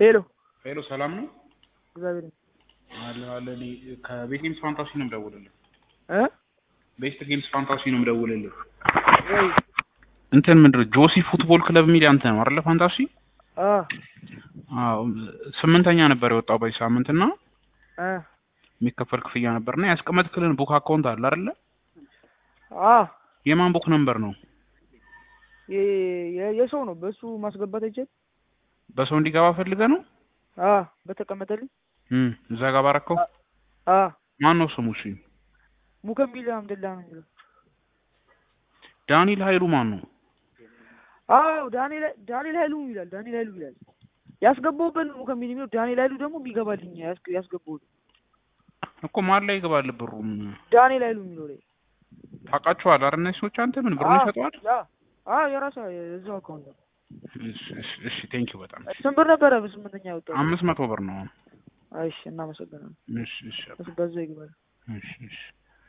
ሄሎ ሄሎ ሰላም ነው? እግዚአብሔር አለ አለ እኔ ከቤት ጌምስ ፋንታሲ ነው የምደውልልህ። እ ቤስት ጌምስ ፋንታሲ ነው የምደውልልህ። ወይ እንትን ምንድን ነው ጆሲ ፉትቦል ክለብ የሚል አንተ ነው አይደለ? ፋንታሲ አ አዎ፣ ስምንተኛ ነበር የወጣው በዚህ ሳምንት እና አ የሚከፈል ክፍያ ነበርና ያስቀመጥክልን ቡክ አካውንት አለ አይደለ? አ የማን ቡክ ነምበር ነው? የ- የ- የሰው ነው በሱ ማስገባት አይቻል በሰው እንዲገባ ፈልገህ ነው? አ በተቀመጠልኝ እም እዛ ጋር ባረከው። አ ማን ነው ስሙ? እሺ ሙከምቢል አምደላ ነው የሚለው ዳንኤል ኃይሉ ማን ነው? አዎ ዳንኤል ዳንኤል ኃይሉ ይላል ዳንኤል ኃይሉ ይላል ያስገባውበት ነው ሙከምቢል የሚለው ዳንኤል ኃይሉ ደግሞ የሚገባልኝ ያስገ- ያስገባው እኮ ማን ላይ ይገባል ብሩም? ዳንኤል ኃይሉ የሚለው ላይ ታውቃቸዋለህ አይደል? እነዚህ ሰዎች አንተ ምን ብሩን አ ይሰጠዋል? ያ አ የራሷ የዛው አካውንት ነው እሺ እሺ እሺ ቴንኪው በጣም ስንት ብር ነበረ በስምንተኛ ያወጣው አምስት መቶ ብር ነው። እሺ እናመሰግናለን እሺ እሺ በዛ ይግባል እሺ እሺ